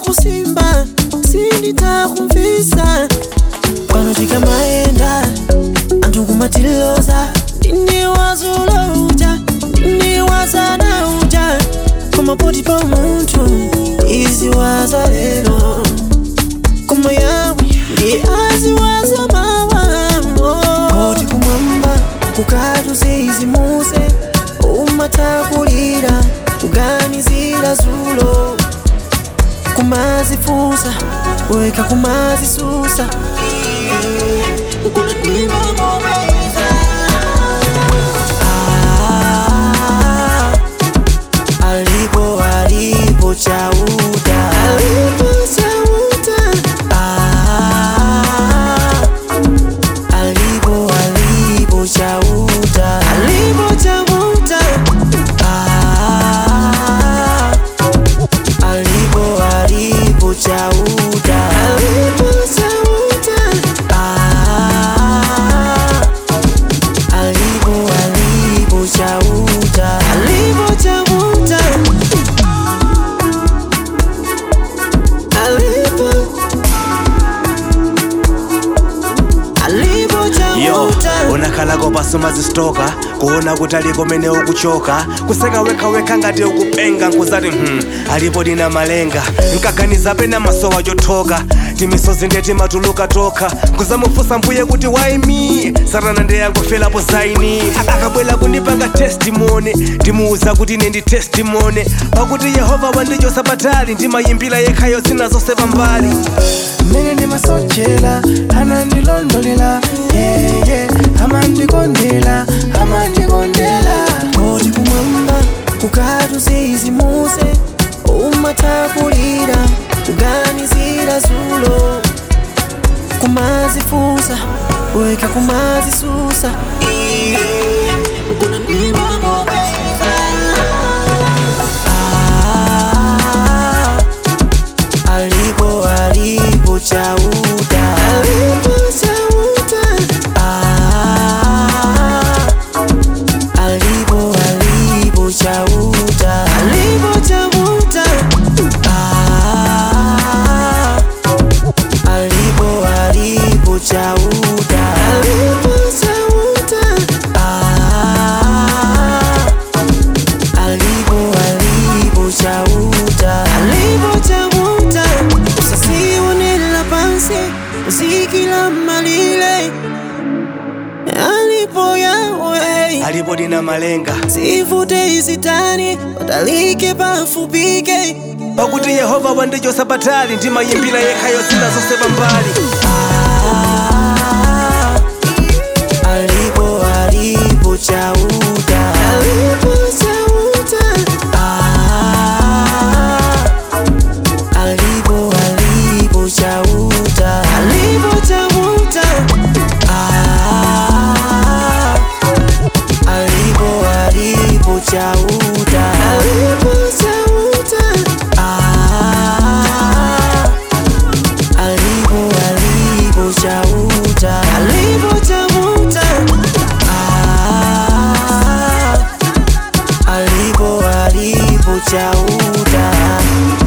kusimba sinditakumvisa pano tikamaenda anthu kumatiloza ndine wazulouta ndine wazanauta koma poti pa munthu iziwaza lero koma yawe ndi aziwaza mawamo poti kumwamba kukatu zizimuse umatakulira kuganizira zulo kumazifusa weka kumazisusa Ah, alipo alipo chauta alipo chauta ah, alipo alipo chauta alipo chauta ah, alipo alipo chauta alipo chauta ah, alipo alipo chauta alipo chauta alipo alipo yo chauta unakhalako pasoma zisitoka kuona kuti aliko mene ukuchoka kuseka wekhawekha ngati ukupenga nkuzati hmm, alipo dina malenga nkaganiza pena masowa chothoka timisozi ndiye timatuluka tokha nkuzamufunsa mbuye kuti why me satana ndeyangofelapo zaini akabwera kundipanga testimony ndimuuza kuti ine ndi testimony pakuti yehova wandichosa patali ndimayimbira yekhayo zina zonse pambali mene ndimasochela anandilondolela yeye amandikondela amandikondela poti kumwamba kukatu zizimuse umatakulira kuganizira zulo kumazifusa weka kumazisusa Ah, alipo alipo chauta alipo chauta ah, alipo alipo chauta alipo chauta ah, alipo alipo chauta alipo chauta ah, alipo alipo chauta alipo chauta usasiwonela pansi uzikila malile alipo yawe alipo dina malenga zivute izitani udalike pafupike pakuti yehova wandichosa patali ndimayimbira yekhayo zina zonse pambali Ah, alipo alipo chauta alipo chauta ah, alipo alipo chauta alipo chauta ah, alipo alipo chauta alipo chauta ah, alipo alipo chauta alipo chauta ah, alipo alipo chauta